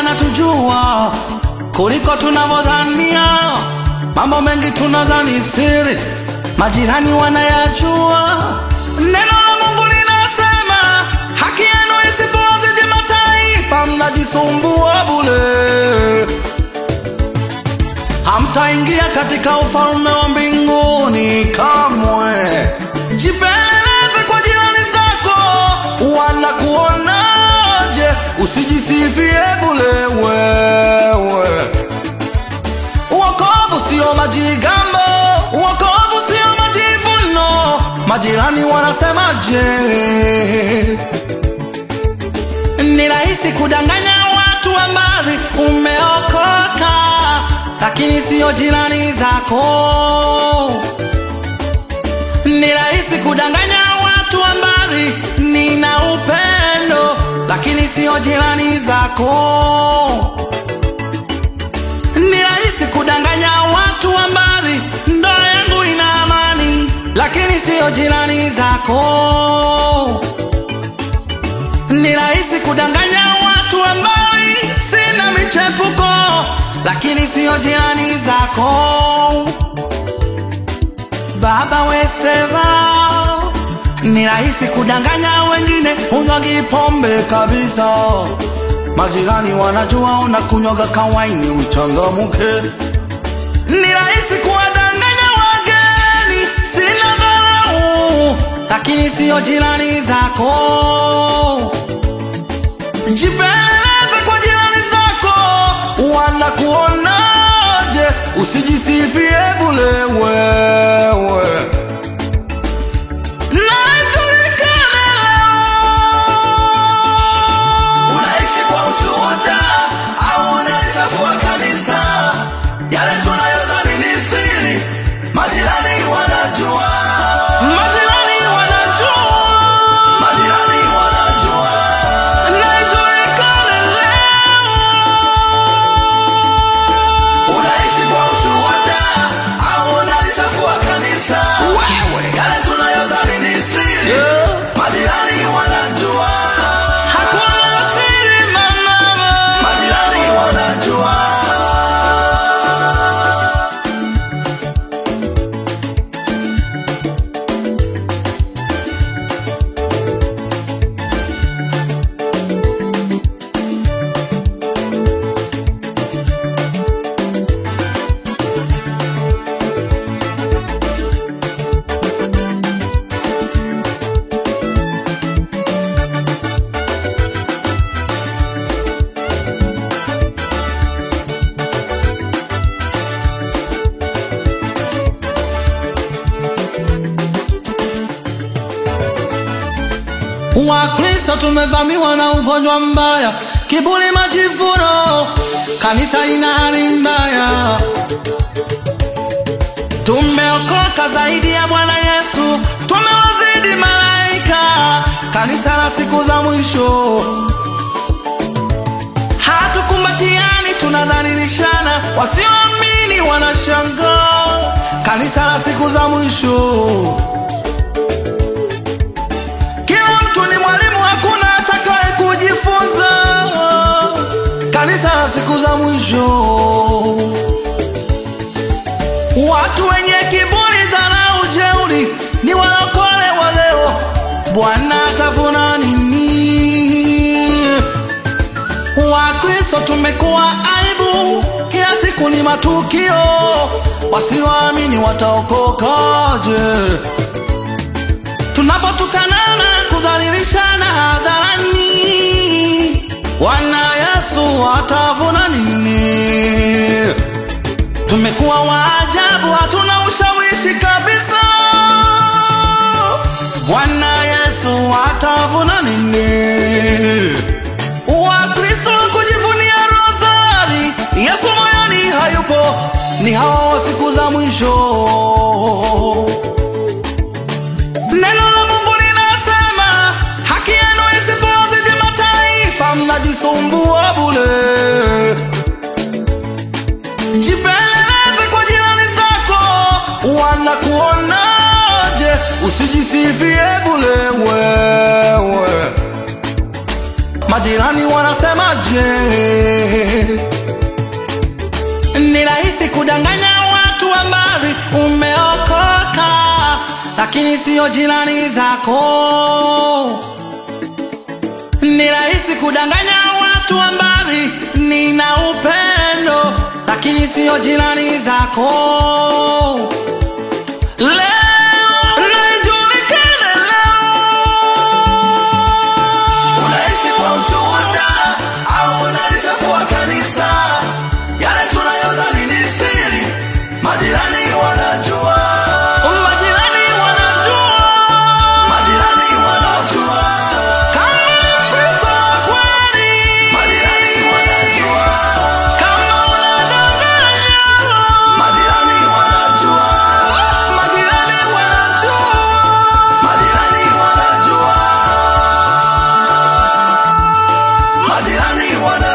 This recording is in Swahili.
wanatujua kuliko tunavyodhania. Mambo mengi tunadhani siri, majirani wanayajua. Neno la Mungu linasema haki yenu isipowazidi mataifa, mnajisumbua bure, hamtaingia katika ufalme wa mbinguni kamwe. Jipeleleze kwa jirani zako, wanakuonaje? Usijisifie bure wewe. Wokovu sio majigambo, wokovu sio majivuno. Majirani wanasemaje? Ni rahisi kudanganya watu ambari umeokoka, lakini sio jirani zako. Ni rahisi kudanganya watu ambari nina upendo, lakini sio jirani zako. Ni rahisi kudanganya watu ambari ndoa yangu ina amani, lakini sio jirani zako. Ni rahisi kudanganya watu ambari sina michepuko, lakini sio jirani zako. Baba wesema ni rahisi kudanganya wengine, unywaji pombe kabisa. Majirani wanajua unakunywaga kawaini, uchangamuke. Ni rahisi kuwadanganya wageni, sina dharau, lakini sio jirani zako. Jipeleleze kwa jirani zako, wanakuonaje? Usijisifie bure wewe. Najulikana leo. Unaishi kwa ushuhuda au unalichafua kanisa? Yale tunayodhani ni siri, majirani wanajua. Majirani wanajua. Majirani wanajua. Najulikana leo. Unaishi kwa ushuhuda au unalichafua kanisa? Wewe. Yale tunayodhani ni siri, majirani wanajua. Hakuna siri mama. Majirani wanajua. Wakristo tumevamiwa na ugonjwa mbaya, kiburi, majivuno, kanisa lina hali mbaya. Tumeokoka zaidi ya Bwana Yesu, tumewazidi malaika, kanisa la siku za mwisho. Hatukumbatiani, tunadhalilishana, wasioamini wanashangaa, kanisa la siku za mwisho. Kila mtu ni mwalimu, hakuna atakaye kujifunza. Kanisa la siku za mwisho, watu wenye kiburi, dharau, jeuri ni walokole wa leo. Bwana atavuna nini? Wakristo tumekuwa aibu, kila siku ni matukio. Wasioamini wataokokaje? tunapotukanana kudhalilishana hadharani, Bwana Yesu atavuna nini? Tumekuwa waajabu, hatuna ushawishi kabisa. Bwana Yesu atavuna nini? Wakristo kujivunia rozari, Yesu moyoni hayupo, ni hao wa siku za mwisho. Neno la Mungu linasema haki yenu isipowazidi mataifa, mnajisumbua bure. Jipeleleze kwa jirani zako, wanakuonaje? Usijisifie bure wewe. Majirani wanasemaje? lakini siyo jirani zako. Ni rahisi kudanganya watu wa mbali, nina upendo, lakini siyo jirani zako. Leo naijulikane leo, unaishi kwa ushuhuda au unalichafua kanisa? Yale tunayodhani ni siri, majirani wanajua, majirani wanajua, majirani wanajua. Kama ni Mkristo wa kweli, majirani wanajua. Kama unadanganya, majirani wanajua, majirani wanajua, majirani wanajua, majirani wanajua.